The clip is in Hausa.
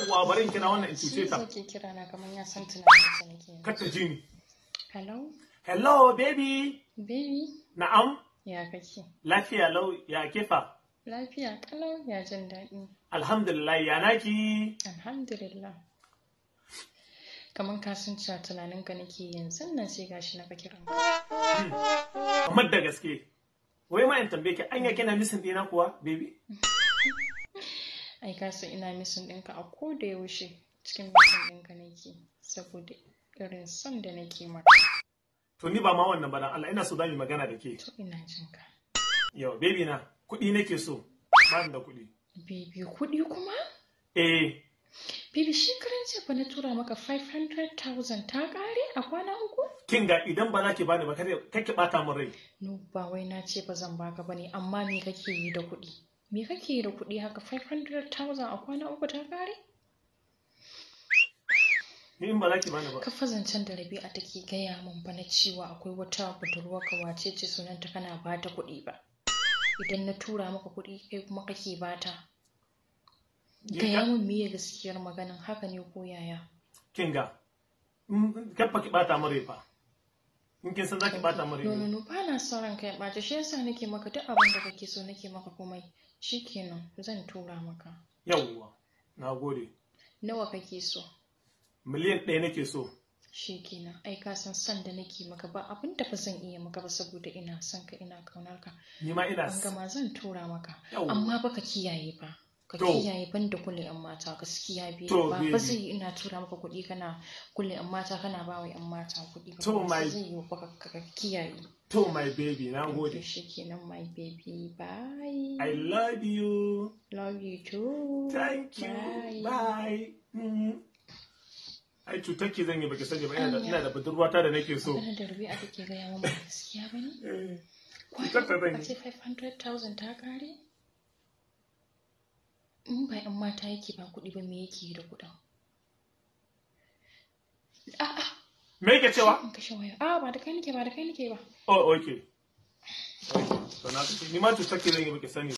yawwa bari in kira wannan in Shi cuce ta ke kira na kamar ya san tunanin sa nake. kar ta ji ni Hello, hello baby baby, na'am ya kake? lafiya lau ya kefa Lafiya kalau ya jin daɗi. alhamdulillah ya naki Alhamdulillah. Kamar ka san cewa tunanin ka nake yanzu nan sai gashi na ka kira. kamar da gaske wai ma in tambaye ki anya kina misin dina kuwa baby Ai ka san ina misin ɗinka a ko da yaushe cikin misin ɗinka nake saboda irin son da nake maka. to ni ba ma wannan ba dan Allah ina so za mu yi magana da ke To ina jin ka. yau baby na kuɗi nake so ba ni da kuɗi Baby kuɗi kuma? eh Baby shekaran ce fa na tura maka 500,000 ta ƙare a kwana uku? kin ga idan ba za ki bani ba kada kake bata min rai No, ba wai na ce ba zan baka ba ne, amma me kake yi da kuɗi? Me kake yi da kuɗi haka 500,000 a kwana uku ta ƙare? ni in ba za ki bani ba Ka fa zancen da Rabi'a take gaya min ba na cewa akwai wata budurwa ka wace ce sunanta kana bata kuɗi ba. Idan na tura maka kuɗi kai kuma kake bata. Gaya min meye gaskiyar maganin haka ne ko yaya? kin ga in kar fa ki bata min rai fa in kin san za ki bata min rai No, no, ne. no, ba na son ranka ya ɓaci, shi yasa nake maka duk abin da kake so nake maka komai. Shikenan, zan tura maka. yawwa na gode Nawa kake so? miliyan ɗaya nake so Shikenan, ai ka san son da nake maka ba abin da ba zan iya maka ba saboda ina son ka ina kaunar ka. ni ma ina An gama zan tura maka. Yawwa. Amma ba ka kiyaye ba. Ka To. kiyaye ban da kulle yan mata gaskiya bai To, ba baby. ba zai yi ina tura maka kuɗi kana kulle yan mata kana ba wa yan mata kuɗi ba. To, Ba my- zai yi ba ka ka kiyaye. to my baby na To gode shikenan my baby bye. I love you Love you too. thank you Bye. bye Mm. ai cutar ki zan yi baki sani ba ina da ina da budurwata da nake so Maganar da Rabi'a take gaya min ba gaskiya ba ne? Eh, cutar ta zan A yi ce 500,000 ta kare? In ba 'yan mata yake ba kuɗi ba me yake yi da kuɗin? A'a, me yake cewa in kashe waya. A'a ba da kai nake ba da kai nake ba. oh okay Okay. to na ni ma cutar ki zan yi baki sani